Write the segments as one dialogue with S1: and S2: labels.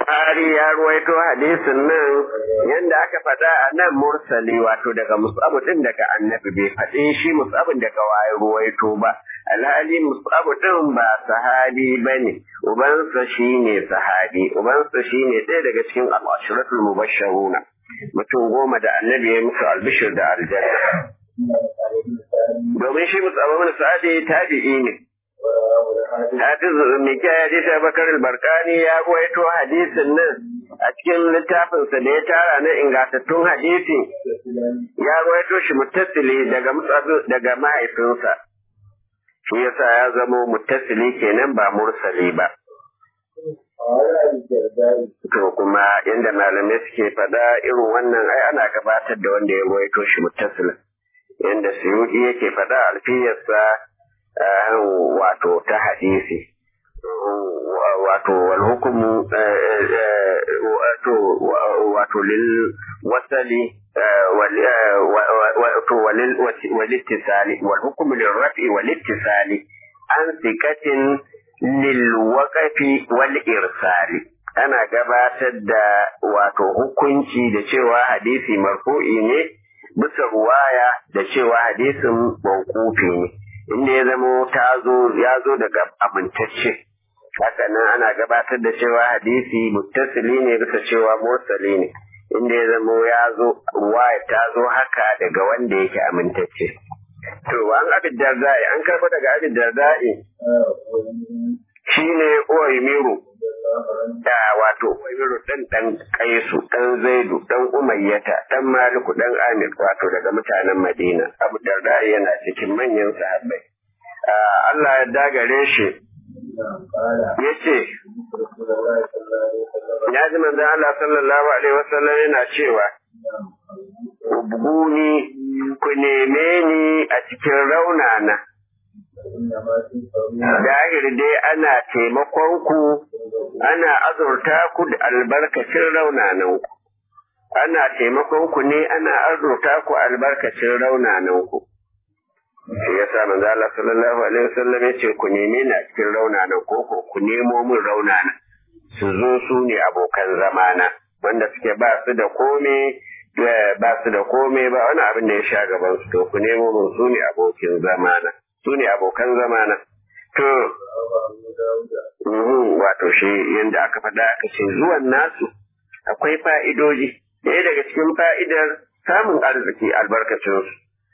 S1: Buhari ya ruwaito hadisin nan yanda aka faɗa a nan mursali wato daga musabu din daga annabi bai faɗi shi musabin daga waye ruwaito ba alhali musabu din ba sahabi bane ubansa shine sahabi ubansa shine ɗaya daga cikin al-ashratul mubashshiruna mutum goma da annabi ya musu albishir da aljanna domin shi musabu bin sa'adi tabi'i ne Hafiz Mika ya ji Bakar al-Barkani ya ruwaito hadisin nan a cikin littafinsa da ya tara na ingantattun hadisi ya ruwaito shi muttasili daga daga mahaifinsa shi yasa ya zamo muttasili kenan ba mursali ba to kuma inda malamai suke faɗa irin wannan ai ana gabatar da wanda ya ruwaito shi muttasilin yanda suyuɗi yake faɗa alfiyarsa wato ta hadisi wato wal hukumu wato lil wasali wato wal ittisali wal hukumu lil raf'i wal ittisali an sikatin lil waqfi wal irsali ana gabatar da wato hukunci da cewa hadisi marfu'i ne bisa ruwaya da cewa hadisin mawqufi ne inda ya zamo ta zo ya zo daga amintacce haka nan ana gabatar da cewa hadisi muttasili ne bisa cewa mursali ne inda ya zamo ya zo ruwaya ta zo haka daga wanda yake amintacce to an abin dardai an karba daga abin dardai shine uwaimiru da wato uwaimiru dan dan kaisu dan zaidu dan umayyata dan maliku dan amir wato daga mutanen madina abu darda yana cikin manyan sahabbai Allah ya dagare shi ya ce ya ji manzan Allah sallallahu alaihi wasallam yana cewa ubguni ku neme ni a cikin raunana Dahir dai ana taimakon ku, ana azurta ku da albarkacin raunanan ku. Ana taimakon ku ne ana azurta ku albarkacin raunanan ku. Shi ya sa manzo Allah sallallahu alaihi wasallam ya ce ku neme ni a cikin raunanan ko ko ku nemo min raunana. Su zo su ne abokan zamana wanda suke ba su da kome ba su da kome ba wani abin da ya sha gaban su to ku nemo min su ne abokin zamana. su ne abokan zamana. To, wato shi yadda aka faɗa aka ce zuwan nasu akwai fa'idoji, ɗaya daga cikin fa'idar samun arziki albarkacinsu.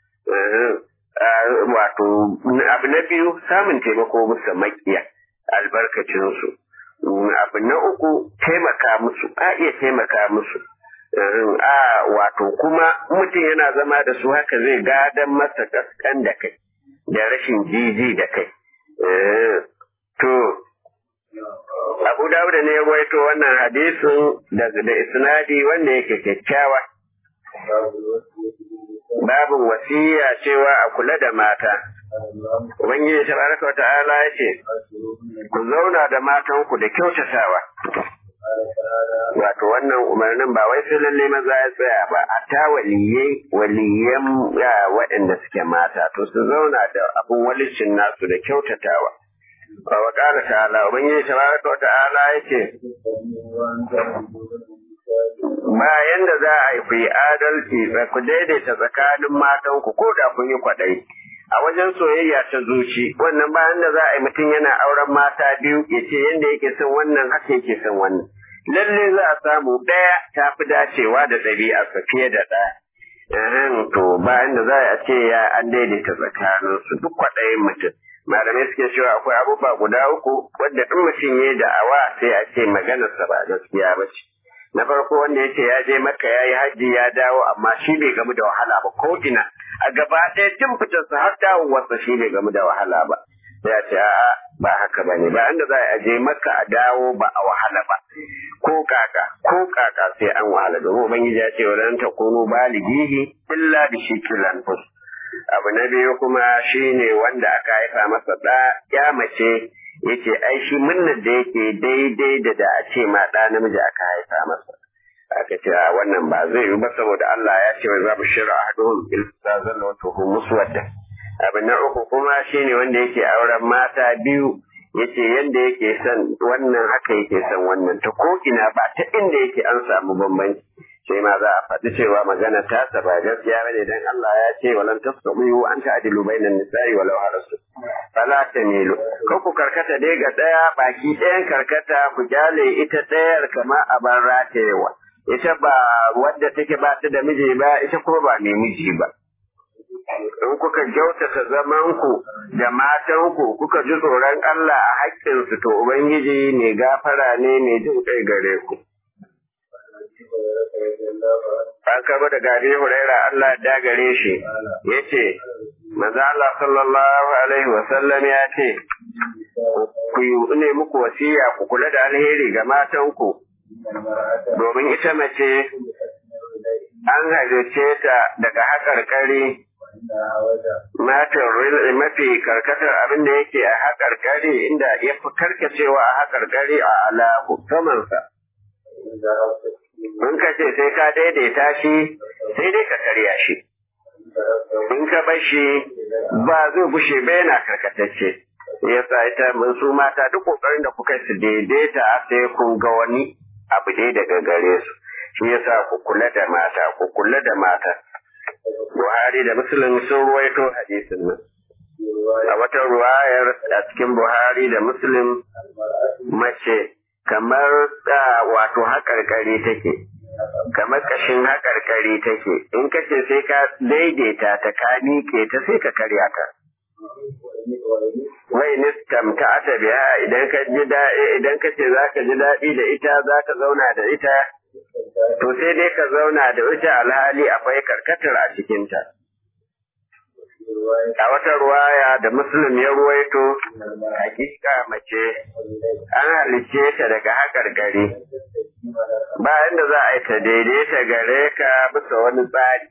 S1: Wato, abu na biyu samun taimako musu makiya albarkacinsu. Abu na uku taimaka musu, a iya taimaka musu. A wato kuma mutum yana zama da su haka zai gadon masa kaskan da kai. da rashin jiji da kai. To, Abu Dawuda ne ya gwaito wannan hadisin da isnadi wanda yake kyakkyawa. Babin wasiya cewa a kula da mata. Ubangiji tabaraka wa ta'ala ya ce, Ku zauna da matanku da kyautatawa. Wato wannan umarnin ba wai sai lalle maza ya tsaya ba, a ta waliyai waliyan waɗanda suke mata, to su zauna da abin walicin nasu da kyautatawa. Wa ƙara ta'ala, Ubangiji tabaraka wa ta'ala ya ce, Bayan da za a yi ku yi adalci ku daidaita tsakanin matanku ko da kun yi kwaɗayi. a wajen soyayya ta zuci wannan bayan da za a yi mutum yana auren mata biyu ya ce yadda yake son wannan haka yake son wannan lalle za a samu ɗaya ta fi dacewa da ɗabi'arsa fiye da ɗaya to bayan da za a ce ya an daidaita tsakanin su duk kwaɗayin mutum malamai suke cewa akwai abubuwa guda uku wanda in mutum ya da'awa sai a ce maganarsa ba gaskiya ba ce na farko wanda ya ce ya je maka ya yi hajji ya dawo amma shi bai gamu da wahala ba ko ina a gaba ɗaya tun fitarsa har dawowarsa shi bai gamu da wahala ba ya ce a'a ba haka ba ne ba inda za a je maka a dawo ba a wahala ba ko kaka ko kaka sai an wahala domin ubangiji ya ce wadan ta kunu balighihi illa bi shikil anfus abu na biyu kuma shine wanda aka haifa masa da ya mace yace ai shi munnar da yake daidai da da a ce ma ɗa namiji aka haifa masa aka ce wannan ba zai yi ba saboda Allah ya ce za mu shira ahaduhum bil zalla wa tuhu muswadda abu na uku kuma shine wanda yake auren mata biyu yace yanda yake son wannan haka yake son wannan ta ko ina ba ta inda yake an samu bambanci sai ma za a faɗi cewa magana ta ba gaskiya bane dan Allah ya ce walan tasbihu an ta'dilu bainan nisa'i walau harasu fala tamilu ko ku karkata dai ga daya baki ɗayan karkata ku kyale ita ɗayar kama a ban ratayewa ita ba wadda take ba ta da miji ba ita ko ba mai miji ba in kuka kyautata zamanku da matanku kuka ji tsoron Allah a haƙƙinsu to Ubangiji mai gafara ne mai jin kai gare ku. An kaba da gari Huraira Allah ya gare shi ya ce, Maza Allah sallallahu Alaihi wasallam ya ce, ku yi ne muku wasiya ku kula da alheri ga matanku, domin ita mace an halice ta daga haƙarƙari Matin mafi karkatar abin da yake a haƙarƙari inda ya fi karkacewa a haƙarƙari a alahu samansa. In ka ce sai ka daidaita shi, sai dai ka karya shi. In ka bar shi ba zai gushe ba yana karkatacce. Ya sa ita mun su mata duk ƙoƙarin da kuka su daidaita sai kun ga wani abu dai daga gare su. Shi yasa ku kula da mata, ku kula da mata. Buhari da Muslim sun ruwaito hadisin nan. A wata ruwayar a cikin Buhari da Muslim mace kamar da wato haƙarƙari take, kamar ƙashin haƙarƙari take, in ka ce sai ka daidaita ta ka miƙe ta sai ka karya ta. Wai nistamta ta biya idan ka ji idan ka ce za ka ji daɗi da ita za ka zauna da ita to sai dai ka zauna da ita alhali akwai karkatar a cikinta. A wata ruwaya da Muslim ya ruwaito, hakika mace an halicce ta daga haƙar gari, bayan da za a yi ta daidaita gare ka bisa wani tsari.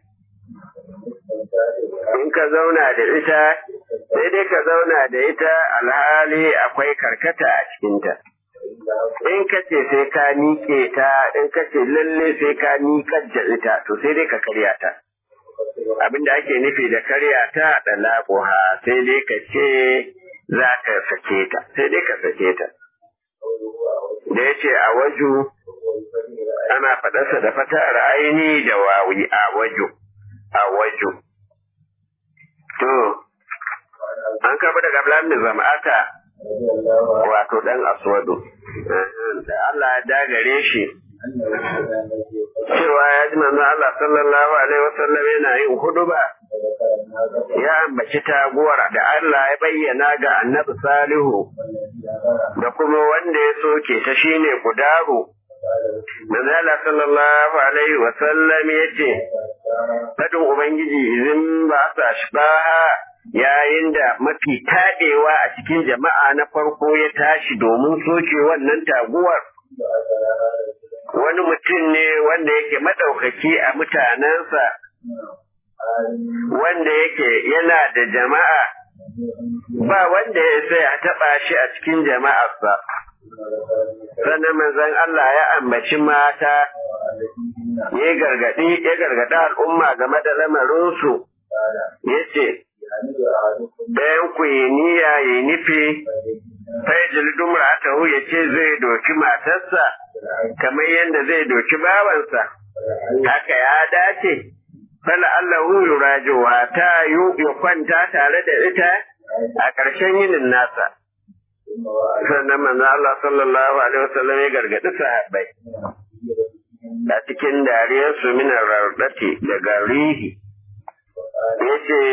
S1: In ka zauna da ita, sai dai ka zauna da ita alhali akwai karkata a cikinta. in ka ce sai ka miƙe ta in ka ce lalle sai ka miƙar da ita to sai dai ka karya ta abinda ake nufi da karya ta da laƙuha sai dai ka ce za ka sake ta sai dai ka sake ta da ya ce a waju ana faɗarsa da fatar aini da wawi a waju a waju to an kafa daga Abdullahi Zama'ata wato dan aswadu da Allah ya dagare shi cewa ya ji manzo Allah sallallahu alaihi wasallam yana yin huduba ya ambaci taguwar da Allah ya bayyana ga annabi Salihu da kuma wanda ya soke ta shine gudaru manzo Allah sallallahu alaihi wasallam yace fadin ubangiji idan ba sa shibaha yayin da mafi taɗewa a cikin jama'a na farko ya tashi domin soke wannan taguwar. Wani mutum ne wanda yake maɗaukaki a mutanensa, wanda yake yana da jama'a, ba wanda ya sai a taɓa shi a cikin jama'arsa. Sannan manzon Allah ya ambaci mata, ya gargaɗi, ya gargaɗi al'umma game da lamarinsu, ya ce, ɗayan ku yi niyya ya nufi fayajil dumra ta ya ce zai doki matarsa kamar yadda zai doki bawansa haka ya dace fala Allahu yurajuwa ta yu ya kwanta tare da ita a ƙarshen yinin nasa sannan manzo Allah sallallahu alaihi wasallam ya gargadi sahabbai a cikin dariyarsu minar rardati daga rihi yace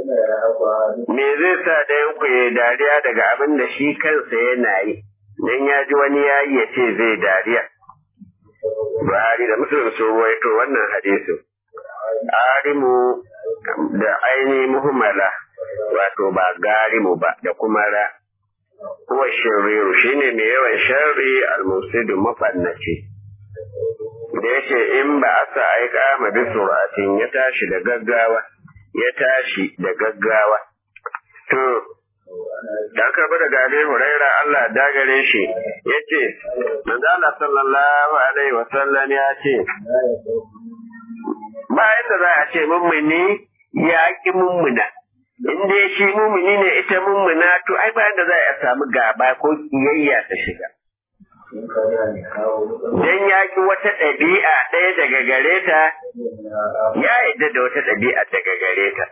S1: me zai sa ɗayan ku ya dariya daga abin da shi kansa yana yi dan ya ji wani yayi ya ce zai dariya Buhari da Muslim sun ruwaito wannan hadisin arimu da aini muhimmala wato ba garimu ba da kuma ra kuwa shiriru shine mai yawan sharri al-musidu mafannaci da yace in ba asa aika ma bi suratin ya tashi da gaggawa ya tashi da gaggawa. To, da karbi daga Abi Huraira Allah dagare shi ya ce, Manzo Allah sallallahu Alaihi wasallam ya ce, Bayan da za a ce mummuni ya ƙi mummuna, in dai shi mumuni ne ita mummuna to ai bayan da za a samu gaba ko kiyayya ta shiga dan ya ki wata ɗabi'a ɗaya daga gare ta ya yadda da wata ɗabi'a daga gare ta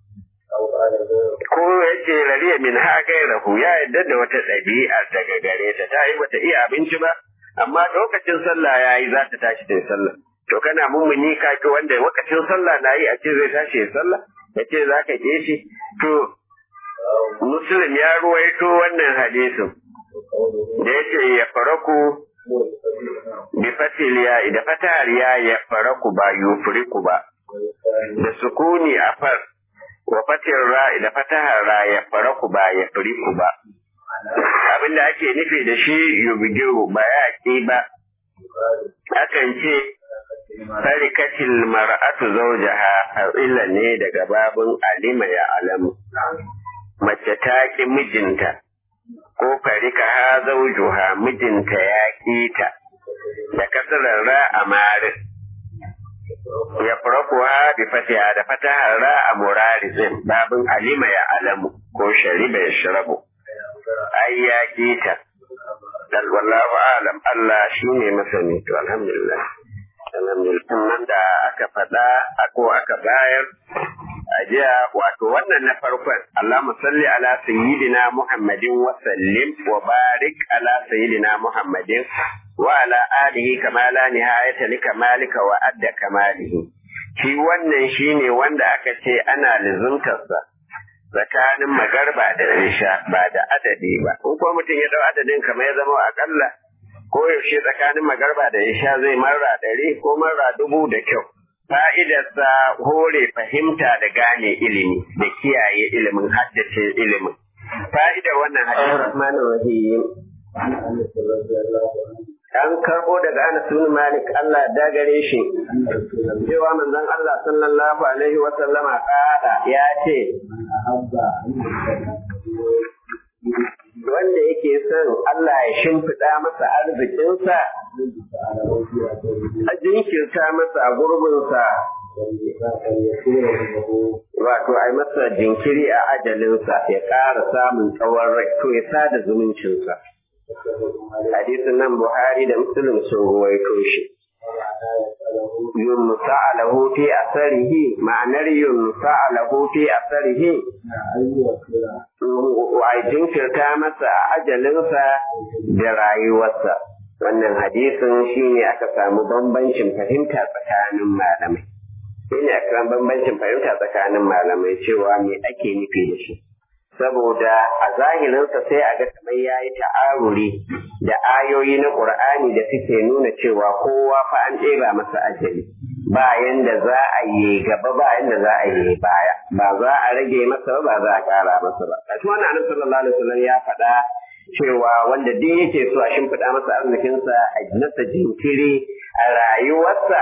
S1: ko ya ce rariya min ha rahu ya yadda da wata ɗabi'a daga gare ta ta yi bata iya abinci ba amma lokacin sallah ya yi za ta tashi ta sallah to kana mummuni ka ki wanda lokacin sallah na yi a ce zai tashi ya sallah ya ce za ka ke shi to muslim ya ruwaito wannan hadisin da ya ce ya faraku bi fatil ya da fatahar ya ya faraku ba yufriku ba da sukuni a far wa fatil ra da fatahar ra ya faraku ba ya firiku ba abin da ake nufi da shi yubigiru ba ya ƙi ba akan ce tarikatil mar'atu zawjaha illa ne daga babun alima ya alamu mace ta ki mijinta ko farika ha zawjuha mijinta ya ƙi ta da kasarar ra a marin ya farakuwa bi fatiha da fatahar ra a murarizin babun alima ya alamu ko shariba ya shirabu ai ya ƙi ta dal wallahu alam Allah shine masani to alhamdulillah alhamdulillah nan da aka faɗa ko aka bayar a jiya wato wannan na farkon Allah salli ala sayyidina Muhammadin wa sallim wa barik ala sayyidina Muhammadin wa ala alihi kama la nihayata li kamalika wa adda kamalihi shi wannan shine wanda aka ce ana lizuntarsa tsakanin magarba da isha ba da adadi ba in ko mutum ya dau adadin kamar ya zama akalla ko yaushe tsakanin magarba da isha zai marra ɗari ko marra dubu da kyau fa'idarsa hore fahimta da gane ilimi da kiyaye ilimin haddace ilimin fa'idar wannan hadisi rahmanir rahim an karbo daga Anas bin Malik Allah da gare shi cewa manzon Allah sallallahu alaihi wa sallama kada ya ce wanda yake son Allah ya shimfiɗa masa arzikinsa a jinkirta masa a gurbinsa wato a masa jinkiri a ajalinsa ya ƙara samun tsawon rai to ya sada zumuncinsa hadisin nan Buhari da Muslim sun ruwaito shi. Yunsa alahu fi asarihi ma'anar yunsa alahu fi asarihi wa jinkirta masa ajalinsa da rayuwarsa. Wannan hadisin shi ne aka samu bambancin fahimta tsakanin malamai. Shi ne aka samu bambancin fahimta tsakanin malamai cewa me ake nufi da shi. saboda a zahirinsa sai a ga kamar ya yi ta'aruri da ayoyi na ƙur'ani da suke nuna cewa kowa fa an ɗeba masa ajali ba yanda za a yi gaba ba yanda za a yi baya ba za a rage masa ba ba za a ƙara masa ba kashi wannan annabi sallallahu alaihi wasallam ya faɗa cewa wanda duk yake so a shimfiɗa masa arzikinsa a masa jinkiri a rayuwarsa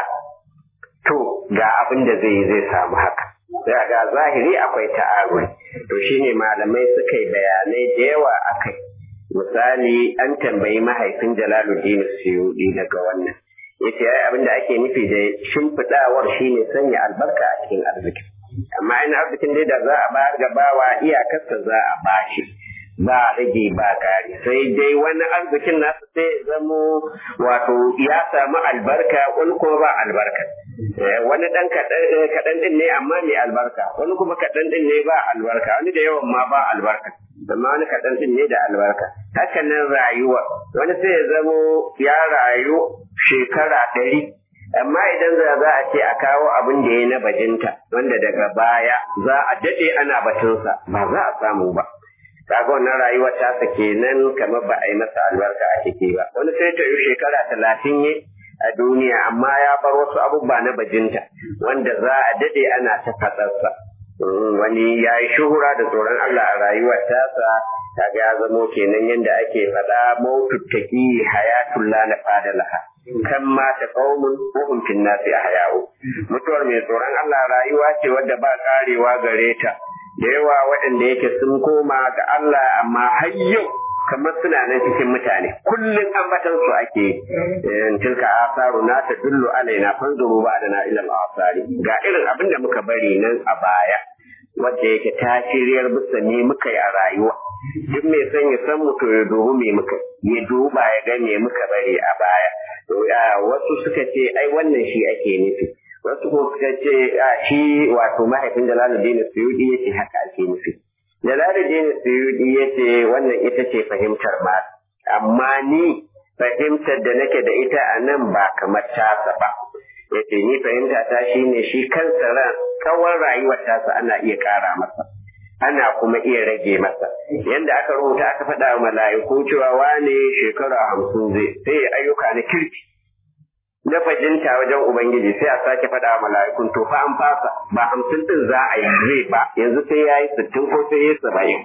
S1: to ga abin da zai zai samu haka sai ga zahiri akwai ta'aruri to shine malamai suka yi bayanai da yawa a kai misali an tambayi mahaifin jalaluddin suyudi daga wannan yace ai abin da ake nufi da shimfiɗawar shine sanya albarka a cikin arziki amma in arzikin dai da za a bayar ga bawa iyakarsa za a bashi ba rage ba kare sai dai wani arzikin nasu sai zamo wato ya samu albarka wani kuma ba albarka wani dan kaɗan din ne amma mai albarka wani kuma kaɗan din ne ba albarka wani da yawan ma ba albarka amma wani kaɗan din ne da albarka haka nan rayuwa wani sai ya zamo ya rayu shekara ɗari amma idan za za a ce a kawo abin da ya na bajinta wanda daga baya za a daɗe ana batunsa ba za a samu ba kaga wannan rayuwar tasa kenan kamar ba a yi masa albarka a ciki ba wani sai ta yi shekara talatin yi a duniya amma ya bar wasu abubuwa na bajinta wanda za a dade ana ta fatsarsa wani ya yi shuhura da tsoron Allah a rayuwar tasa kaga ya zamo kenan yadda ake faɗa mautu taki hayatul la nafada laha kan mata qaumun wa hum fin nasi ahya'u mutuwar mai tsoron Allah rayuwa ce wadda ba karewa gare ta da yawa waɗanda yake sun koma ga Allah amma har yau kamar suna nan cikin mutane kullum ambatan su ake tilka asaru na ta dullu alaina fanzuru ba da na ilal asari ga irin abin da muka bari nan a baya wadda yake ta shiryar bisa me muka yi a rayuwa duk mai son ya san mu to ya dubi me muka ya duba ya ga me muka bari a baya wasu suka ce ai wannan shi ake nufi wasu kuma suka ce shi wato mahaifin Jalaluddin Suyudi yace haka ake nufi Jalaluddin Suyudi yace wannan ita ce fahimtar ma amma ni fahimtar da nake da ita a nan ba kamar tasa ba yace ni fahimta ta shine shi kansa ran kawar rayuwar tasa ana iya kara masa ana kuma iya rage masa yanda aka rubuta aka faɗa wa mala'iku cewa wane shekara hamsin zai sai ayyuka na kirki na fajinta wajen ubangiji sai a sake faɗa wa mala'ikun to fa an fasa ba hamsin din za a yi zai ba yanzu sai ya yi sittin ko sai ya yi saba'in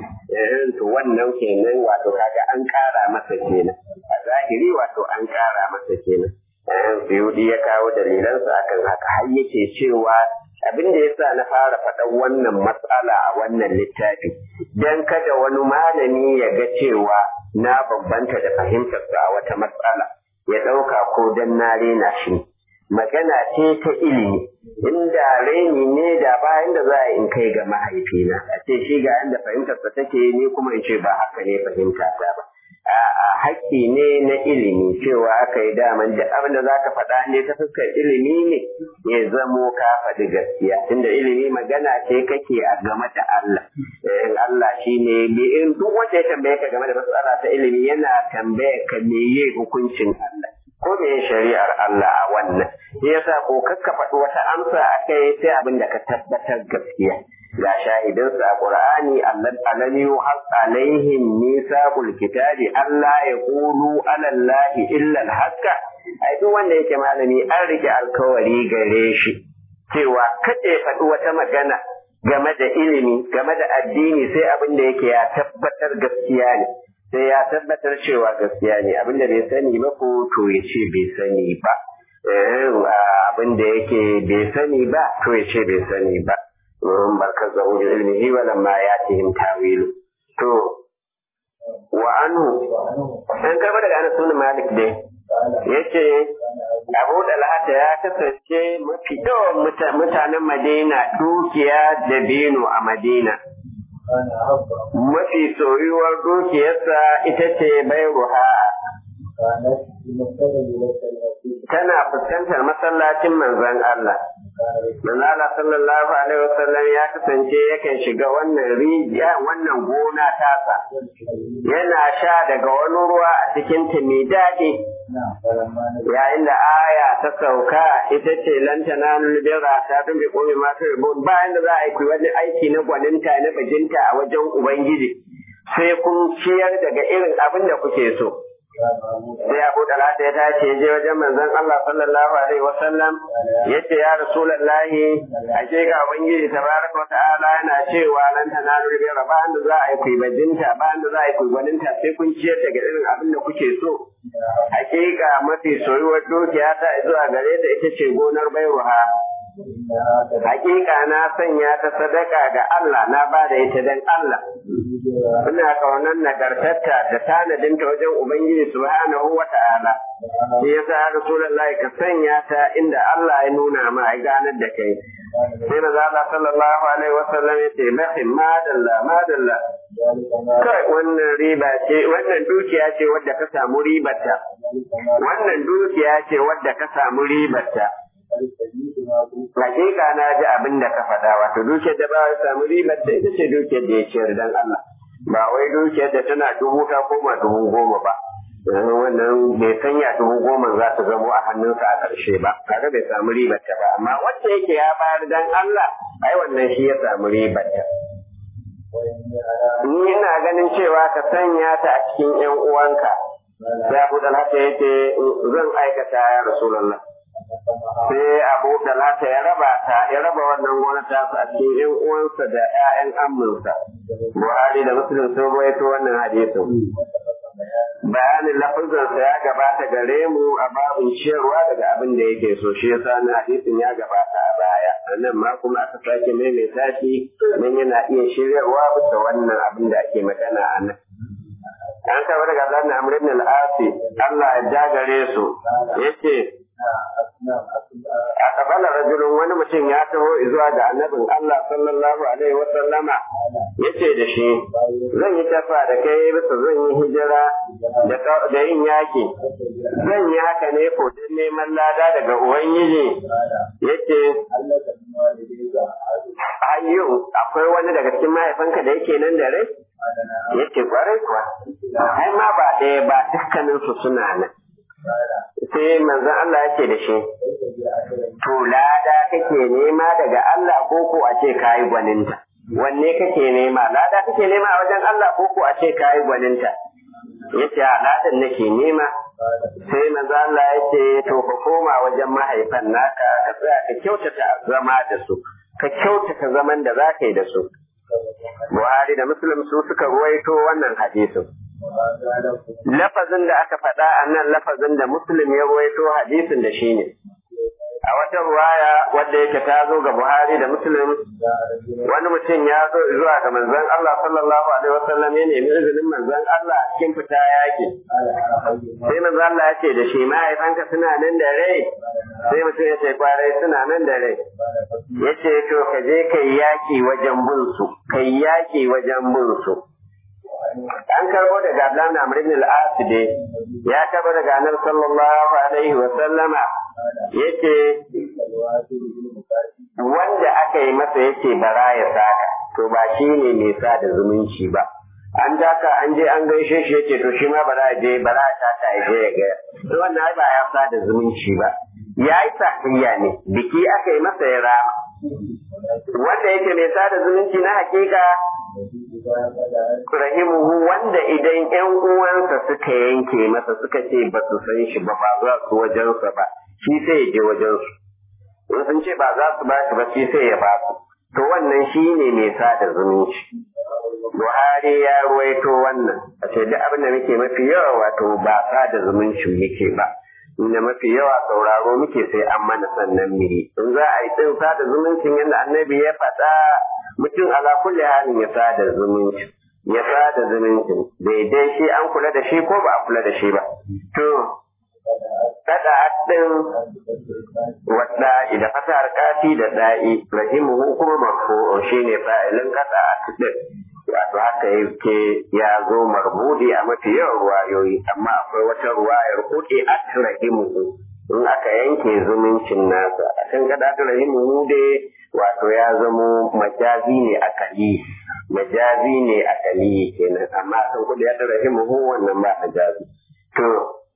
S1: to wannan kenan wato kaga an ƙara masa kenan a zahiri wato an ƙara masa kenan Suyudi ya kawo dalilansa akan haka har yake cewa abin da yasa na fara faɗan wannan matsala a wannan littafi dan kada wani malami ya ga cewa na bambanta da fahimtarsa a wata matsala ya ɗauka ko dan na rena shi magana ce ta ilimi inda raini ne da bayan da za a in kai ga mahaifina a ce shi ga inda fahimtarsa take ni kuma in ce ba haka ne fahimta ta ba a'a haƙƙi ne na ilimi cewa aka yi daman da abin da za ka faɗa ne ta fuskar ilimi ne ya zamo ka faɗi gaskiya tunda ilimi magana ce kake a game da Allah in Allah shi ne in duk wanda ya tambaye ka game da matsala ta ilimi yana tambaye ka meye hukuncin Allah ko me shari'ar Allah a wannan shi yasa ko kakka faɗi wata amsa akai sai abin da ka tabbatar gaskiya ga shahidansu a Qur'ani allan yuhaq alaihim misaqul kitabi Allah ya qulu ala Allah illa al-haqqa ai duk wanda yake malami an rike alkawari gare shi cewa kada ya faɗi wata magana game da ilimi game da addini sai abin da yake ya tabbatar gaskiya ne sai ya tabbatar cewa gaskiya ne abin da bai sani ba ko to ya ce bai sani ba abin da yake bai sani ba to ya ce bai sani ba وهم بركزه بعلمه ولما ياتهم تاويله to wa anhu an karba daga anas bin malik dai yace abu dalhata ya kasance mafi yawan mutanen madina dukiya da bino a madina mafi soyuwar dukiyarsa ita ce bairuha tana fuskantar masallacin manzon Allah Manzala sallallahu alaihi wasallam ya kasance yakan shiga wannan rijiya wannan gona tasa yana sha daga wani ruwa a cikin ta mai daɗi yayin da aya ta sauka ita ce lan tanalul birra ta tun bi qawmi ma turbun bayan da za a yi wani aiki na gwaninta na bajinta a wajen ubangiji sai kun ciyar daga irin abin da kuke so sai Abu Talata ya tashi je wajen manzon Allah sallallahu alaihi wasallam yace ya Rasulullahi ake ga ubangiji tabaraka wata'ala yana cewa lan tanalu bi raban da za a yi kuibajinta bayan da za a yi kuibaninta sai kun ciyar daga irin abin da kuke so hakika mafi soyuwar dukiya ta zuwa gare ta ita ce gonar bairuha Hakika na sanya ta sadaka ga Allah na ba da ita don Allah. Ina kaunar nagartarta da tanadinta wajen Ubangiji subhanahu wa ta'ala. Shi yasa ya Rasulullahi ka sanya ta inda Allah ya nuna ma ya ganar da kai. Sai na zala sallallahu alaihi wa sallam ya ce mahin madalla madalla. Kai wannan riba ce wannan dukiya ce wadda ka samu ribarta. Wannan dukiya ce wadda ka samu ribarta. Hakika na ji abin da ka faɗa wato dukiyar da ba ya samu ribar da ita ce dukiyar da ya ciyar dan Allah ba wai dukiyar da tana dubu ta koma dubu goma ba wannan bai sanya dubu goma za ta zamo a hannunsa a ƙarshe ba kaga bai samu ribar ta ba amma wacce yake ya bayar dan Allah ai wannan shi ya samu ribar ta ni ina ganin cewa ka sanya ta a cikin ƴan uwanka sai Abu Dalhata yace zan aikata ya Rasulullah sai abu da lata ya raba ta ya raba wannan gona ta a cikin yan uwansa da ƴaƴan amminsa buhari da muslim sun rawaito wannan hadisin bayanin lafazansa ya gabata gare mu a babin ciyarwa daga abin da yake so shi yasa na hadisin ya gabata a baya nan ma kuma aka sake maimaita shi nan yana iya shiryarwa bisa wannan abin da ake magana a nan an kaba daga Abdullahi Amr ibn al-Asi Allah ya jagare su yace أقبل rajulun wani mutum ya taho zuwa ga annabin Allah sallallahu alaihi wa sallama yace da shi zan yi tafa da kai bisa zan yi hijira da yin yaki zan yi haka ne ko don neman lada daga ubangiji yace ayyu akwai wani daga cikin mahaifanka da yake nan da rai yace kwarai kuwa ai ma ba ɗaya ba dukkanin su suna nan sai manzon Allah yake da shi to lada kake nema daga Allah ko ko a ce kayi gwaninta wanne kake nema lada kake nema a wajen Allah ko ko a ce kayi gwaninta yace a ladan nake nema sai manzon Allah yace to ka koma wajen mahaifan naka ka tsaya ka kyautata zama da su ka kyautata zaman da za ka yi da su Buhari da Muslim su suka ruwaito wannan hadisin lafazin da aka faɗa a nan lafazin da Muslim ya ruwaito hadisin da shi ne. A wata ruwaya wadda yake ta zo ga Buhari da Muslim wani mutum ya zo zuwa ga manzon Allah sallallahu alaihi wasallam ya nemi izinin manzon Allah cikin fita yaki. Sai manzon Allah ya ce da shi mahaifanka suna nan da rai sai mutum ya ce kwarai suna nan da rai. Ya ce to ka je ka yi yaki wajen bin su, ka yi yaki wajen bin su. an karbo daga Abdullahi Amr ibn al-As ya karbo daga Annabi sallallahu alaihi wa sallama yace wanda aka yi masa yace bara ya saka to ba shi ne mai sa da zumunci ba an daka an je an gaishe shi yace to shi ma bara je bara ta ta je ya ga to wannan ba ya sa da zumunci ba yayi sakayya ne biki aka yi masa ya rama wanda yake mai sa da zumunci na hakika rahimuhu wanda idan ƴan uwansa suka yanke masa suka ce ba su san shi ba ba za su wajensa ba shi sai ya je wajensu in sun ce ba za su ba shi ba shi sai ya ba su to wannan shi ne mai sada zumunci Buhari ya ruwaito wannan a ce duk abin da muke mafi yawa wato ba sada zumuncin muke ba inda mafi yawa sauraro muke sai an mana sannan miri in za a yi din sada zumuncin yadda annabi ya faɗa mutum ala kulli halin ya sada zumunci ya sada zumuncin daidai shi an kula da shi ko ba a kula da shi ba to kada din wadda idan fasar kati da da'i rahimuhu kuma marfu shine fa'ilin kada din wato haka yake ya zo marbudi a mafi yawan ruwayoyi amma akwai wata ruwayar kuɗi atrahimuhu in aka yanke zumuncin nasa a kan kada atrahimuhu dai wato ya zamo majazi ne akali majazi ne akali kenan amma kan kuɗi atrahimuhu wannan ba majazi to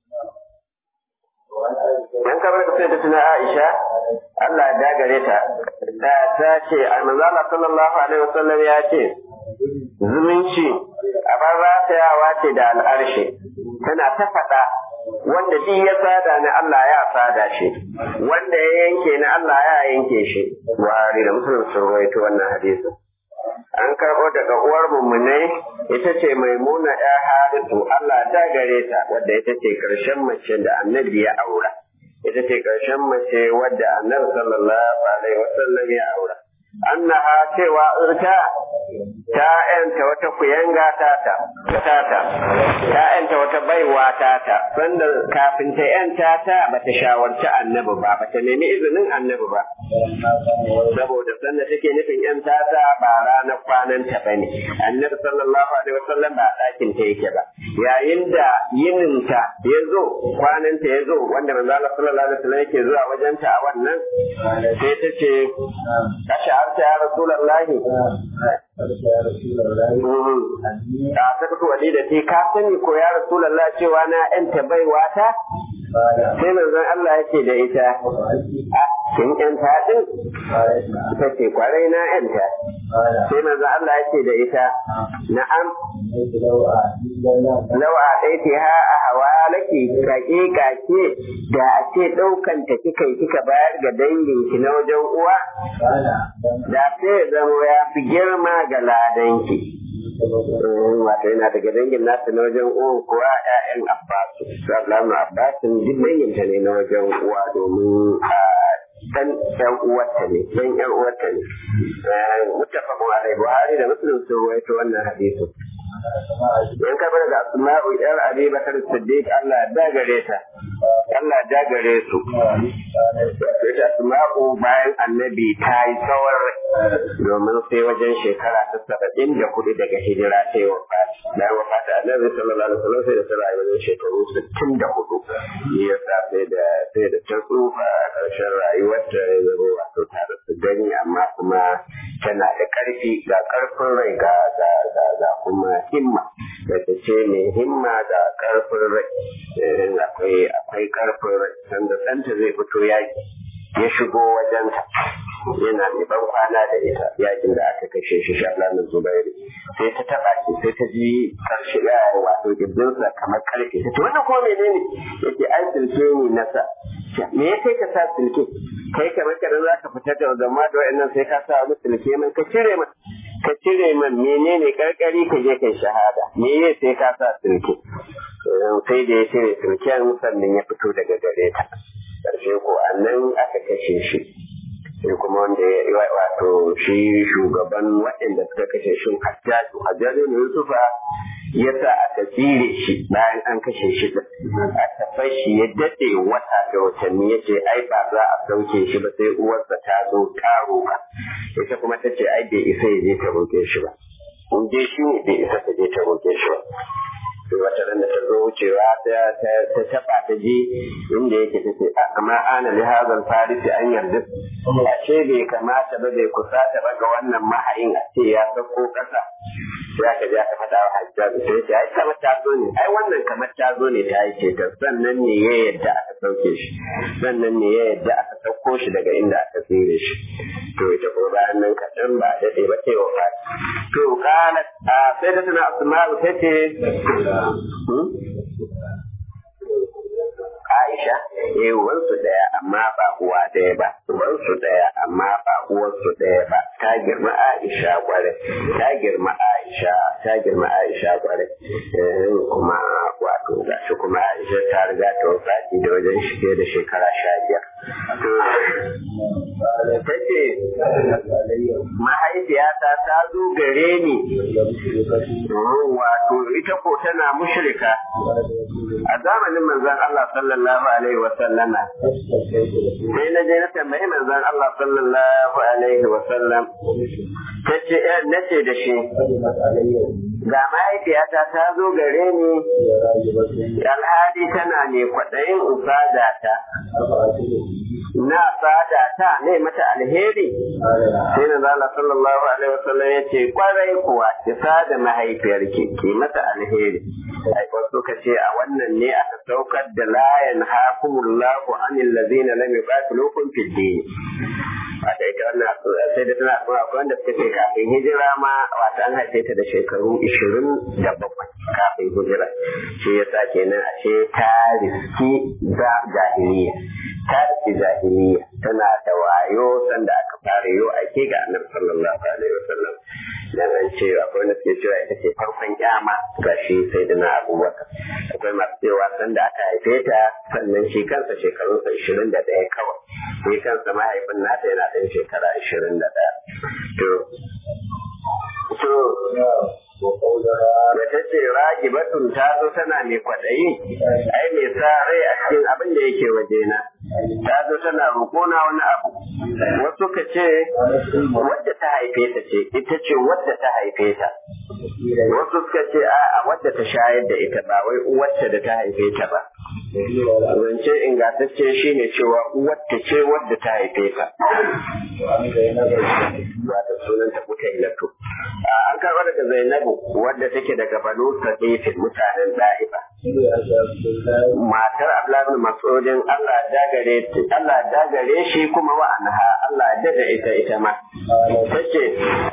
S1: Dan kamar da sai da tuna Aisha, Allah ya dagare ta, da ta ce, Almanzu Allah sallallahu Alaihi wasallam ya ce, zumunci a bar ratayawa ce da al'arshe, tana ta faɗa wanda duk ya sada ni Allah ya sada shi, wanda ya yanke ni Allah ya yanke shi. Buhari da Musulun sun rawaito wannan hadisi. An karɓo daga uwar mummunai ita ce maimuna ya harisu Allah ta gare ta wadda ita ce ƙarshen mace da annabi ya aura. Ita ce ƙarshen mace wadda annabi sallallahu alaihi wasallam ya aura. Annaha cewa irta ta ‘yanta wata kuyanga tata, tata, ta ‘yanta wata baiwa tata, sanda kafin ta ‘yanta ta ba ta shawarci annabi ba, ba ta nemi izinin annabi ba. Saboda sanda take nufin ‘yanta ta ba ranar kwananta ba ne, annabi sallallahu alaihi wasallam ba ɗakin ta yake ba. Yayin da yininta ya zo, kwananta ya zo, wanda manzo Allah sallallahu alaihi wasallam yake zuwa wajenta a wannan, sai ta ce, Kashe harta ya Rasulallahi, a sakatu wali da ce ka sani ko ya rasulallah cewa na yanta baiwa ta sai manzon Allah yake da ita kin yanta din ita ce kwarai na yanta sai manzon Allah yake da ita na'am lawa ɗaiti ha a hawa laki kake kake da a ce ɗaukan ta kika kika bayar ga danginki na wajen uwa da sai zama ya fi girma ga ladanki wato yana daga dangin nasu na wajen uwan kuwa ƴaƴan abbasu sallallahu abbasin duk danginta ne na wajen uwa domin dan ɗan uwarta ne dan ƴan uwarta ne muttafaqun alaihi buhari da muslim sun rawaito wannan hadisi in ka bar da asma'u yar abi bakar siddiq Allah ya dagare ta Allah ya gare su ita asma'u bayan annabi ta yi tsawon rai domin sai wajen shekara ta saba'in da hudu daga hijira ta yi wafati bayan wafata annabi sallallahu alaihi wasallam sai da ta rayu wajen shekaru sittin da hudu ya sa sai da sai da ta tsufa a ƙarshen rayuwarta ya zama wato ta da su gani amma kuma tana da ƙarfi ga ƙarfin rai ga ga ga ga kuma himma da ta ce mai himma ga ƙarfin rai akwai akwai ƙarfin rai sanda ɗanta zai fito yaƙi ya shigo wajenta yana mai ban kwana da ita yakin da aka kashe shi shahlamin zubairu sai ta taba shi sai ta ji karshe ya wato gindinsa kamar karfe ta ce wannan kuma menene yake ai silke ne nasa me ya kai ka sa silke kai kamar kada za ka fita da zama da wa'annan sai ka sa wani silke man ka cire man ka cire man menene karkari ka je kai shahada me ya sai ka sa silke sai da ya cire silken sannan ya fito daga gare ta ƙarshe ko annan aka kashe shi sai kuma wanda ya wato shi shugaban waɗanda suka kashe shi hajjaju hajjaju ne yusufa ya sa aka tsire shi bayan an kashe shi aka fashi ya daɗe wata da watanni ya ce ai ba za a sauke shi ba sai uwarsa ta zo ta roƙa ita kuma ta ce ai bai isa ya je ta roƙe shi ba in je shi ne bai isa ta je ta roƙe shi ba wata ran da ta zo wucewa ta taba ta ji inda yake ta ce amma ana li hazal farisi an yarda ashe bai kamata ba bai kusata ba ga wannan mahayin a ce ya sauko kasa sai aka je aka faɗa wa hajjabi sai ce ai kamar ta zo ne ai wannan kamar ta zo ne ta yi ce ta sannan ne ya yadda aka sauke shi sannan ne ya yadda aka sauko shi daga inda aka tsire shi to ita ko bayan nan kaɗan ba daɗe ba sai wa to kana sai da tana asma'u ta ce Aisha, eh uwansu ɗaya amma ba uwa ɗaya ba, uwansu ɗaya amma ba uwarsu ɗaya ba, ta girma Aisha kwarai, ta girma Aisha, ta girma Aisha kwarai, kuma wato gashi kuma Aisha ta riga ta wafati da wajen shige da shekara sha biyar. Ta ce, mahaifiyata ta zo gare ni, wato ita ko tana mushrika a zamanin manzon Allah sallallahu alaihi wa sallama sai na je na tambayi manzon Allah sallallahu alaihi wa sallam tace nace da shi ga mahaifiyata ta zo gare ni alhadi tana ne kwaɗayin in sada ta na sada ta ne mata alheri sai na zala sallallahu alaihi wa sallam ya ce kwarai kuwa ki sada mahaifiyarki ki mata alheri ai wasu ka ce a wannan ne aka saukar da la yanhaakumullahu anil ladzina lam yuqatilukum fid din wata ita wannan sai da tana kuma akwai wanda suka ce kafin hijira ma wata an haife ta da shekaru ishirin da bakwai kafin hijira shi yasa kenan ashe ta riski da jahiliya ta riski jahiliya tana da wayo sanda aka fara yau ake ga annabi sallallahu alaihi wasallam dan an ce akwai wanda suke cewa ita ce farkon kyama ga shi sai da na abubakar akwai masu cewa sanda aka haife ta sannan shi kansa shekarunsa ishirin da ɗaya kawai shi kansa mahaifin nata yana ɗan shekara ishirin da ɗaya to to da ta ce ragi batun ta zo tana mai kwaɗayi ai mai sa rai a cikin abin da yake wajena ta zo tana roƙona wani abu wasu ka ce wadda ta haife ta ce ita ce wadda ta haife ta wasu suka ce a wadda ta shayar da ita ba wai uwarta da ta haife ta ba zance ingantacce shine cewa uwarta ce wadda ta haife ta wata sunanta mutailatu an karɓa daga zainabu wadda take daga banu sadifin mutanen da'iba matar abdullahi masudin Allah dagare Allah dagare shi kuma wa anha Allah daga ita ita ma tace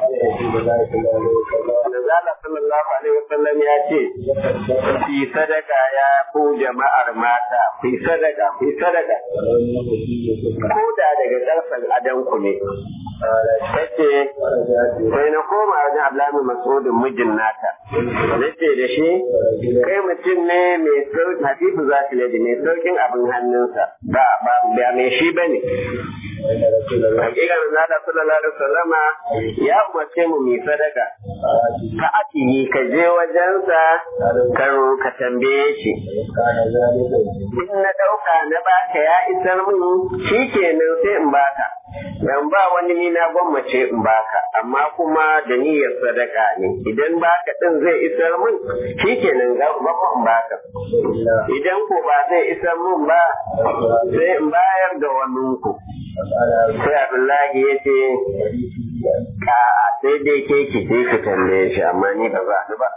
S1: Nazala sallallahu alaihi wasallam ya ce fi sadaka ya ku jama'ar mata fi sadaka fi sadaka ko da daga karfan adanku ne tace sai na koma wajen Abdullahi Masudin mijin nata nace da shi kai mutum ne mai sauki hafifu za su ladi mai saukin abin hannunsa ba ba ba mai shi bane hakika na da sallallahu alaihi wasallama ya umarce mu mai sadaka ka atihi ka je wajensa ka ka tambaye shi in na dauka na baka ya isar min shikenan sai in baka dan ba wani ni na gwammace in baka amma kuma da niyyar sadaka ne idan baka din zai isar min shikenan ga ba in baka idan ko ba zai isar min ba sai in bayar da wani ku sai Abdullahi ya ce ka sai dai ke ki je ki tambaye shi amma ni ba za ni ba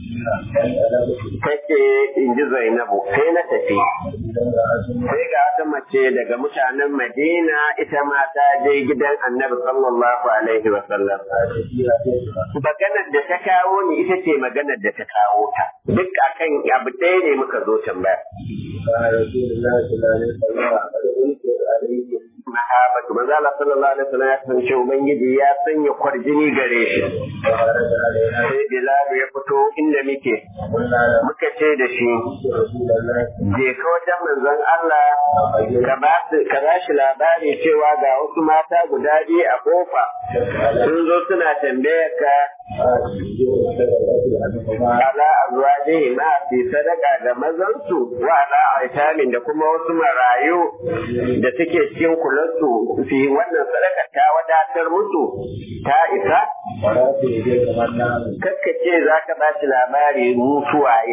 S1: take in ji Zainabu sai na tafi sai ga wata mace daga mutanen Madina ita ma ta je gidan Annabi sallallahu alaihi wa sallam maganar da ta kawo ni ita ce maganar da ta kawo ta duk akan abu ɗaya ne muka zo tambaya mahabatu manzo Allah sallallahu alaihi wasallam ya san cewa ubangiji ya sanya kwarjini gare shi sai Bilal ya fito inda muke muka ce da shi je ka wajen manzon Allah ka ba ka ba shi labari cewa ga wasu mata guda biyu a kofa sun zo suna tambayar ka ala azwajihi ma fi sadaka da mazansu wa ala aitamin da kuma wasu marayu da suke cikin kulansu fi wannan sadaka ta wadatar musu ta isa kakka ce za ka ba shi labari mutuwaye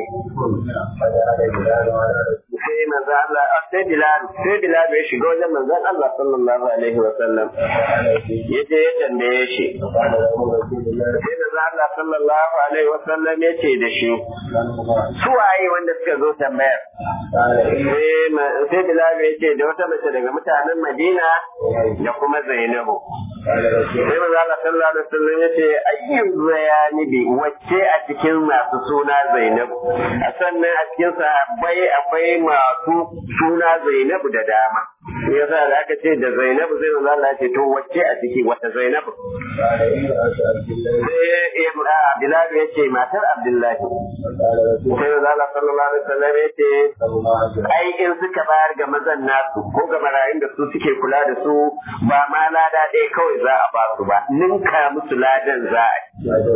S1: sai manzo Allah sai Bilal sai Bilal ya shiga wajen manzon Allah sallallahu alaihi wa sallam yaje ya tambaye shi sai manzo Allah sallallahu alaihi wa sallam ya ce da shi suwaye wanda suka zo tambayar sai Bilal ya ce da wata mace daga mutanen Madina da kuma Zainabu sai manzo Allah sallallahu alaihi wa sallam ya ce ayyu bayani bi wacce a cikin masu suna Zainabu a sannan a cikin sahabbai akwai masu suna Zainabu da dama yasa da aka ce da Zainabu sai manzo Allah ya ce to wacce a ciki wata Zainabu sai Bilal ya ce matar Abdullahi sai manzo Allah sallallahu alaihi wasallam ya ce ai in suka bayar ga mazan nasu ko ga marayun da su suke kula da su ba ma lada ɗaya kawai za a ba su ba ninka musu ladan za a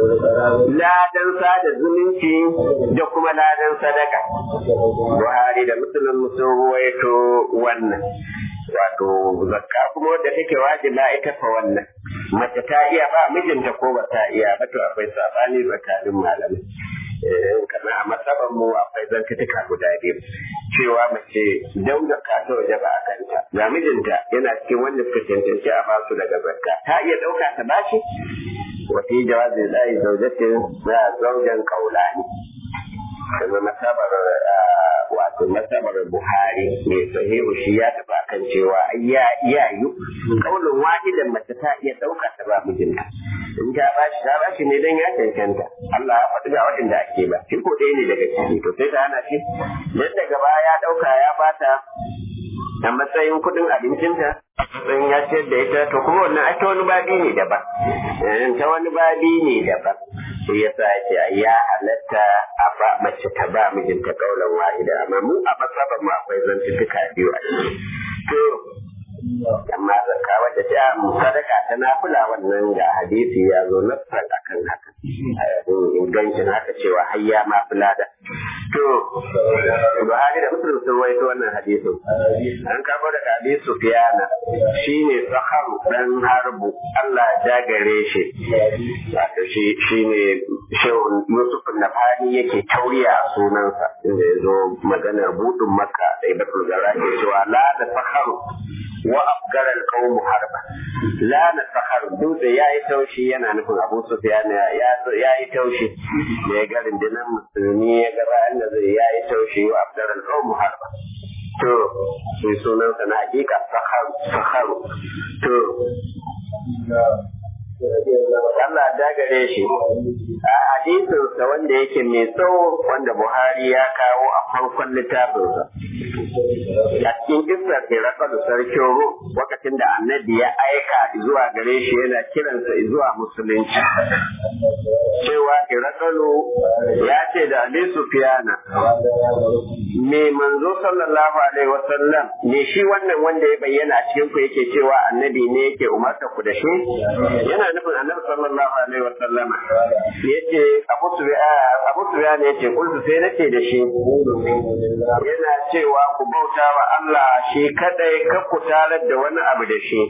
S1: ladan sada zumunci da kuma ladan sadaka Buhari da Musulun sun ruwaito wannan wato zakka kuma wadda take wajiba ita fa wannan mace ta iya ba mijinta ko ba ta iya ba to akwai sabani tsakanin malamai kamar a matsaban mu akwai zantuka guda biyu cewa mace don zakka ta waje ba a kanta ga mijinta yana cikin wanda suka cancanci a basu daga zakka ta iya ɗauka ta bashi wa fi jawazi lahi zaujatin za zaujan kaulani kuma masabar wato masabar Buhari mai sahihu shi ya tafi kan cewa ya iyayu kaulin wahidan mace ta iya ɗauka ta ba mijinta in ta ba shi ta ba shi ne dan ya cancanta Allah ya faɗi ga waɗanda ake ba shi ko ɗaya ne daga ciki to sai ta hana shi dan daga baya ya ɗauka ya bata a matsayin kuɗin abincinta sun ya ciyar da ita to kuma wannan ai ta wani babi ne daban ta wani babi ne daban shi yasa yake ya halatta a ba mace ta ba mijinta kaulan wahida amma mu a masaban mu akwai zantuttuka biyu a ciki to amma zakka wadda ta sadaka ta nafila wannan ga hadisi ya zo nassan akan haka ingancin haka cewa hayya ma fulada to Buhari da Muslim sun rawaito wannan hadisin an karbo daga Abi Sufyana shine Saharu dan Harbu Allah ya gare shi wato shi shine Shehu Yusuf Nafani yake tauriya a sunansa inda ya zo maganar budin Makka da Ibadul Gara ke cewa la da Saharu wa afgara alqawm harba la na sahar dutse yayi taushi yana nufin Abu Sufyan ya yayi taushi da ya ga rundunar musulmi ya ga bayan da zai yayi taushi wa afgara alqawm harba to sai sunan sa na hakika sahar sahar to Allah da gare shi a hadisinsa wanda yake mai tsawo wanda Buhari ya kawo a farkon littafinsa. A cikin kisar Hiraka da sarkin Rum lokacin da annabi ya aika zuwa gare shi yana kiransa zuwa musulunci. cewa Irakalu ya ce da Abi Sufyana me manzo sallallahu alaihi wasallam me shi wannan wanda ya bayyana a cikin ku yake cewa annabi ne yake umarta ku da shi yana nufin annabi sallallahu alaihi wasallama yace Abu Sufyan Abu Sufyan yace kullu sai nace da shi yana cewa ku bauta wa Allah shi kadai ka ku tarar da wani abu da shi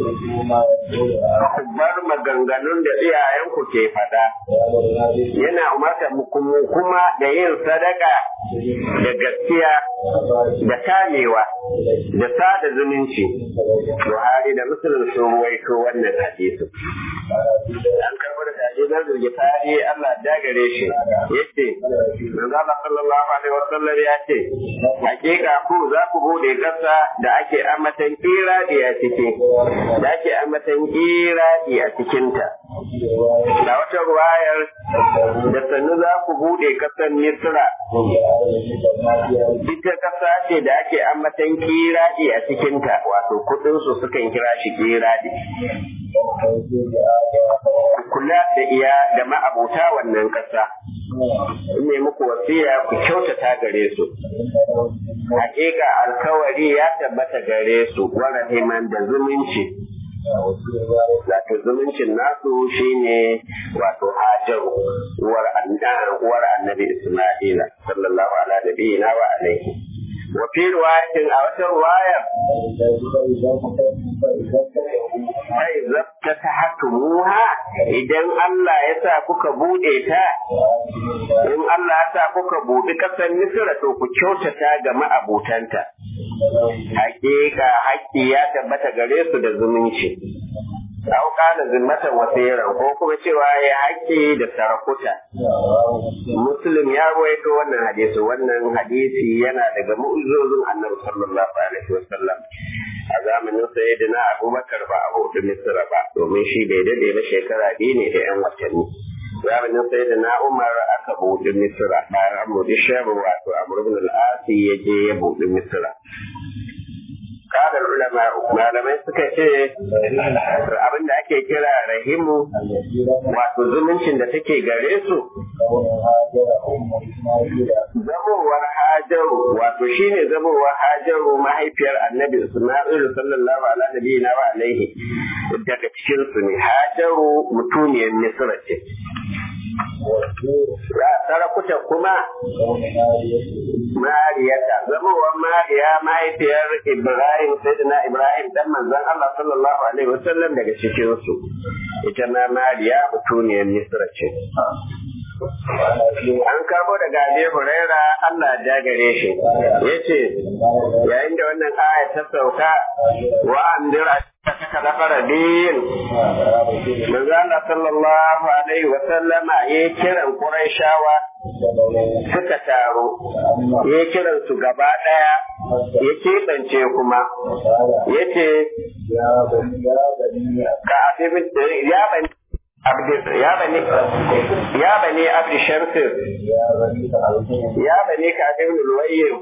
S1: ku bar maganganun da iyayenku ke faɗa yana umarta mu kuma da yin sadaka da gaskiya da kamewa da sada zumunci Buhari da Muslim sun ruwaito wannan hadisi an karɓo da hadisan Zulgifari Allah ya gare shi yace manzo Allah sallallahu alaihi wasallam ya ce hakika ku za ku bude kasa da ake amatan kiradi a ciki da ake amatan kiradi a cikinta da wata ruwayar da sannu za ku bude kasar Misra ita kasa ce da ake amatan kiradi a cikinta wato kudin su sukan kira shi kiradi kula da iya da ma'abuta wannan kasa ne muku wasiya ku kyautata gare su hakika alkawari ya tabbata gare su wa rahiman da zumunci wato zumuncin nasu shine wato hajaru uwar uwar annabi isma'ila sallallahu ala nabiyina wa alaihi wa fi riwayatin a wata riwaya sai zabta ta hatumuha idan Allah ya sa kuka bude ta in Allah ya sa kuka bude kasar Misra to ku kyautata ga ma'abutanta hakika haƙƙi ya tabbata gare su da zumunci Au kana zimmatan wasiran ko kuma cewa ya haƙƙi da sarakuta. Muslim ya rawaito wannan hadisi wannan hadisi yana daga mu'ujizozin Annabi sallallahu alaihi wasallam. A zamanin sayyidina Abubakar ba a hudu Misra ba domin shi bai dade ba shekara biyu ne da 'yan watanni. zamanin sai da na umar aka buɗe misira bayan an buɗe shabu wato amur ibn al-asi ya je ya buɗe misira kadar ulama malamai suka ce abin da ake kira rahimu wato zumuncin da take gare su zamowar hajaru wato shine zamowar hajaru mahaifiyar annabi isma'ilu sallallahu alaihi wa alaihi daga cikin su ne hajaru mutuniyar misra ce sarakuta kuma mariyata zamowar mariya mahaifiyar ibrahim sayyidina ibrahim dan manzon allah sallallahu alaihi wasallam daga cikin su ita ma mariya mutuniyar misra ce an karbo daga Abi Huraira Allah ya gare shi yace yayin da wannan aya ta sauka wa andira ta lafara din manzo Allah sallallahu alaihi wa sallama ya kiran Qurayshawa suka taro ya kiran su gaba daya ya keɓance kuma yace ka abin ya bani ya bani ya bani abdi shamsir ya bani ka ibn luwayyin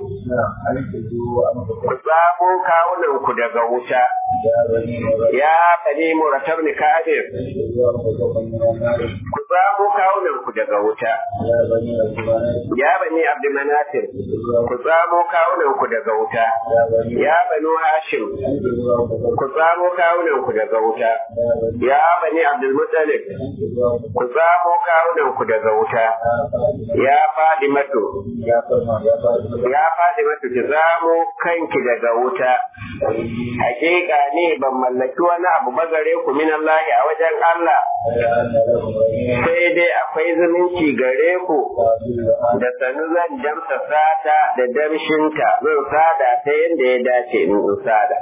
S1: ku tsamo kawunan ku daga wuta ya bani muratab ni kafir ku tsamo kawunan ku daga wuta ya bani abdi manatir ku tsamo kawunan ku daga wuta ya bani hashim ku tsamo kawunan ku daga wuta ya bani abdul muttalib ku tsamo kawunan ku daga wuta ya faɗi mato ya faɗi mato ki tsamo kanki daga wuta hakika ne ban mallaki wani abu ba gare ku min Allah a wajen Allah sai dai akwai zumunci gare ku da sanu zan damsa sata da damshinta zan sada ta yadda ya dace in sada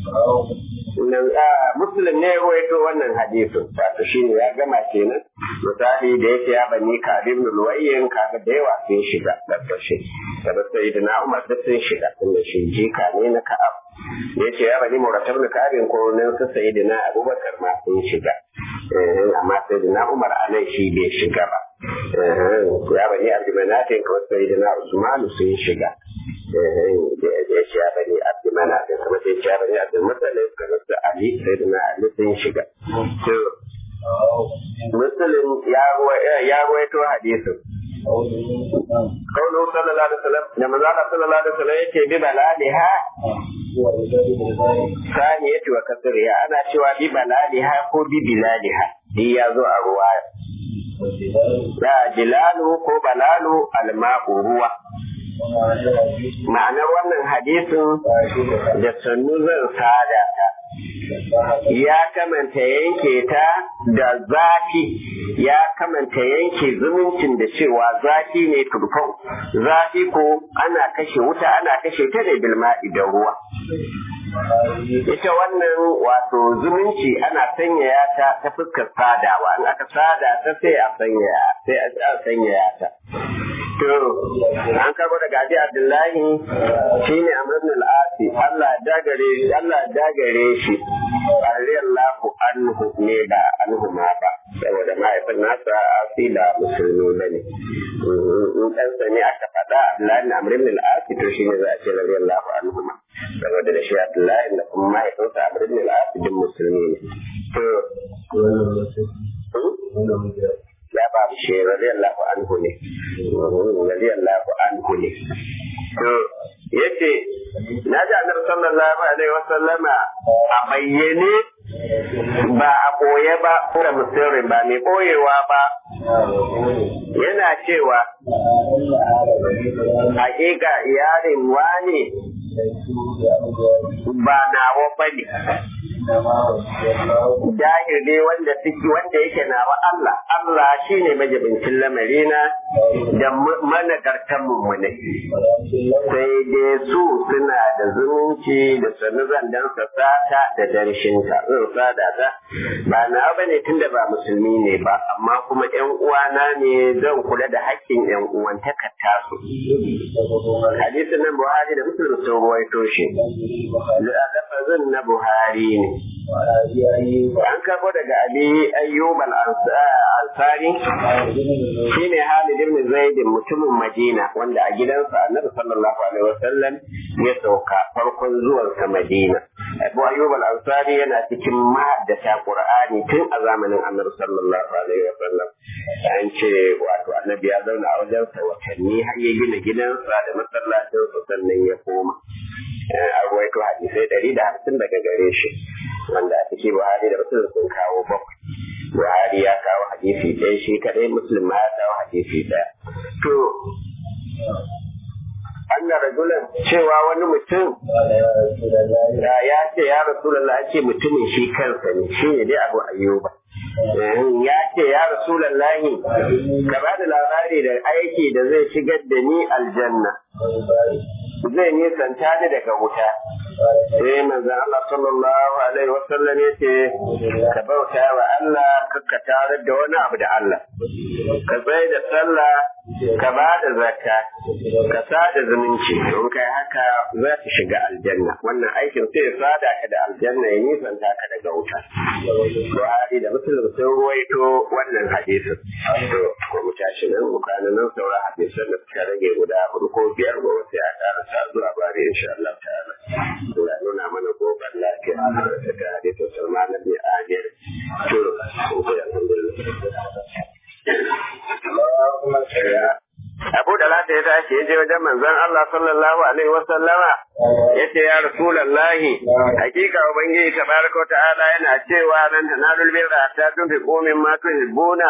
S1: Muslim ne ya waito wannan hadisin wato shi ne ya gama kenan misali da yake ya bani kabir luwayyin kaga da yawa sun shiga ƙarƙashin da sai da na umar da sun shiga tunda shi jika ne na ka'ab da yake ya bani muratab na kabin ko nan su sai da na abubakar ma sun shiga amma sai da na umar anan shi bai shiga ba ya bani abdumanatin ko sai da na usmanu sun shiga da ya ce ya bani abdumanatin kuma sai ya bani abdulmuttalib kamar su ali sai da na ali sun shiga muslim ya ruwaito hadisin قوله صلى الله عليه وسلم لما قال صلى الله عليه وسلم يتي ببلادها ثانية وكسرها أنا شوى ببلادها كو ببلادها هي ذو الرواية لا جلال كو بلال الماء ruwa. ma'anar wannan hadisin da sannu zan sada ta ya kamanta yanke ta da zafi ya kamanta yanke zumuncin da cewa zafi ne turfau zafi ko ana kashe wuta ana kashe ta da bilma'i da ruwa ita wannan wato zumunci ana sanyaya ta ta fuskar sadawa in aka sada ta sai a sanyaya sai a sanyaya ta to an karbo daga Abi Abdullahi shine Amr ibn al-Asi Allah dagare shi Allah dagare shi radiyallahu anhu ne da anhu ma ba saboda mahaifin nasa asila musulmi bane in dan sani aka faɗa Abdullahi ibn Amr ibn al-Asi to shine za a ce radiyallahu anhu ma saboda da shi Abdullahi da kuma mahaifinsa Amr ibn al-Asi din musulmi ne to ya ba shi radiyallahu anhu ne radiyallahu anhu ne to yace na ji annabi sallallahu alaihi wasallama a bayyane ba a koye ba ko da musirin ba mai koyewa ba yana cewa hakika iyalin wani ba nawa bane jahil ne wanda suke wanda yake na wa Allah Allah shine majibincin lamarina da managartan mummune sai dai su suna da zumunci da sanu zandan sata da darshinta zan sada ta ba na bane tunda ba musulmi ne ba amma kuma yan uwana ne zan kula da haƙƙin yan uwantaka tasu hadisin nan Buhari da Muslim sun ruwaito shi lafazin na Buhari ne an karbo daga abi ayyub al-ansari shine Halid ibn Zaid mutumin Madina wanda a gidansa Annabi sallallahu alaihi wasallam ya sauka farkon zuwan sa Madina Abu Ayyub al-Ansari yana cikin mahaddata Qur'ani tun a zamanin Annabi sallallahu alaihi wasallam an ce wato Annabi ya zauna a wajen sa watanni har ya gina gidansa da masallacin sa sannan ya koma a ruwaito hadisai ɗari da hamsin daga gare shi wanda a ciki Buhari da Muslim sun kawo bakwai. Buhari ya kawo hadisi ɗaya shi kaɗai Muslim ma ya kawo hadisi ɗaya. To, Allah rajulan cewa wani mutum da ya ce ya Rasulallah ce mutumin shi kansa ne shi ne dai abu ayyuba. Ya ce ya Rasulallahi ka ba da labari da aiki da zai shigar da ni aljanna. Zai nisanta ni daga wuta. sai manzon Allah sallallahu alaihi wasallam ya ce ka bauta wa Allah ka tarar da wani abu da Allah ka tsaye da sallah ka ba da zakka ka sada zumunci don kai haka za ka shiga aljanna wannan aikin sai ya sada ka da aljanna ya nisanta ka daga wuta Buhari da Muslim sun ruwaito wannan hadisin to ko mu tashi nan mu kana nan saura hadisan da suka rage guda hudu ko biyar gobe sai a karasa zuwa bari insha Allah ta'ala Allah nuna mana gobar lafiya a ta tare da Salman bin Amir to sai alhamdulillah Abu da lata ya tashi ya je wajen manzon Allah sallallahu alaihi wa sallama ya ce ya Rasulallahi hakika Ubangiji tabaraka wa ta'ala yana cewa nan tanalul birra ta tunfi komin ma tuhibbuna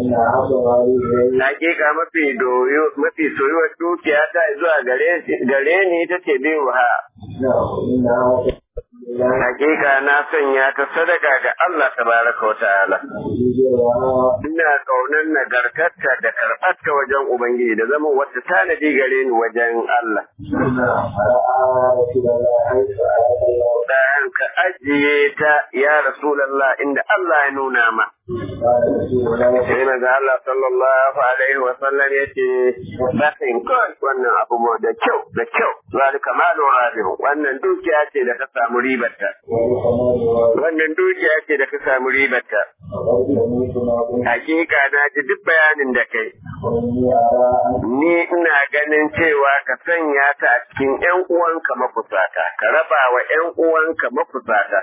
S1: hakika mafi doyo mafi soyuwar dukiya ta zuwa gare gare ni ita ce biyu ha Hakika na sanya ta sadaka ga Allah tabaraka wa ta'ala. Ina kaunar nagartarta da karɓarta wajen Ubangiji da zama wata tanadi gare ni wajen Allah. Bayan ka ajiye ta ya Rasulallah inda Allah ya nuna ma. Sai maza Allah sallallahu alaihi wa sallam ya ce, Bakin kawai wannan abu da kyau, da kyau, zalika malun rabihu, wannan dukiya ce da ka samu ribarta. wannan dukiya ce da ka samu ribarta hakika na ji duk bayanin da kai ni ina ganin cewa ka sanya ta a cikin ƴan uwanka mafusata ka raba wa ƴan uwanka mafusata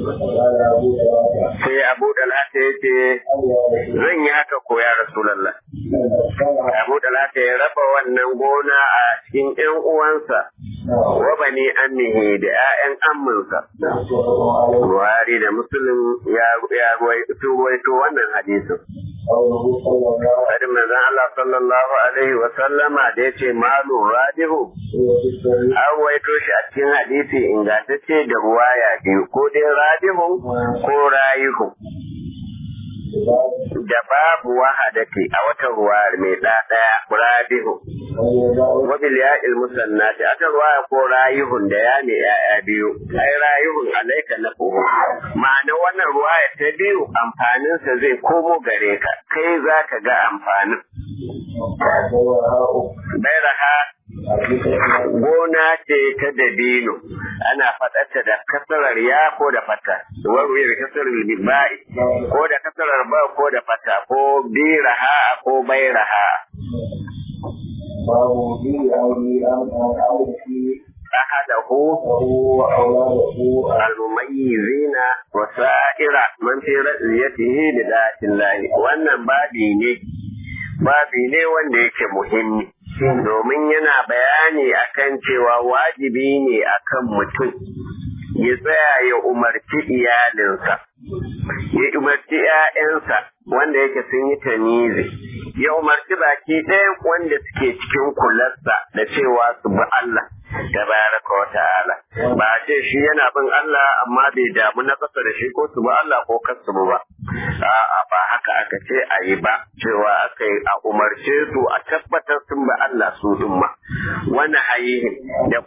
S1: sai abu dalata ya ce zan yi haka ko ya rasulallah abu dalata ya raba wannan gona a cikin ƴan uwansa wa bani ammihi da ƴaƴan amminsa Buhari da Muslim ya ya ruwaito wannan hadisin Hadin manzon Allah sallallahu alaihi wa sallama da yace malu radihu an waito shi a cikin hadisi ingantacce da ruwaya biyu ko dai radihun ko rayihu da babu wahadati a wata ruwa mai da daya radihu wa bil ya'il musannati ata ruwaya ko rayihun da ya ne ya'ya biyu ai rayihun alaika na ko ma'ana wannan ruwaya ta biyu amfanin sa zai komo gare ka kai zaka ga amfanin bairaha gona ce ta dabino ana faɗarta da kasarar ya ko da fata warwiyar kasarar bai ko da kasarar ba ko da fata ko biraha ko bairaha
S2: babu bi aure an an fi
S1: أحده المميزين وسائر من في رأيته لذات الله wannan babi ne babi ne wanda yake muhimmi domin yana bayani akan cewa wajibi ne akan mutum ya tsaya ya umarci iyalinsa ya umarci ‘ya'yansa wanda yake sun yi tamizi ya umarci baki ɗaya wanda suke cikin kularsa da cewa su bi Allah tabaraka wa ta'ala ba a ce shi yana bin Allah amma bai damu na kasa da shi ko su bi Allah ko kasu ba a'a ba haka aka ce a yi ba cewa aka yi a umarce su a tabbatar sun bi Allah su din ma wani hayihin da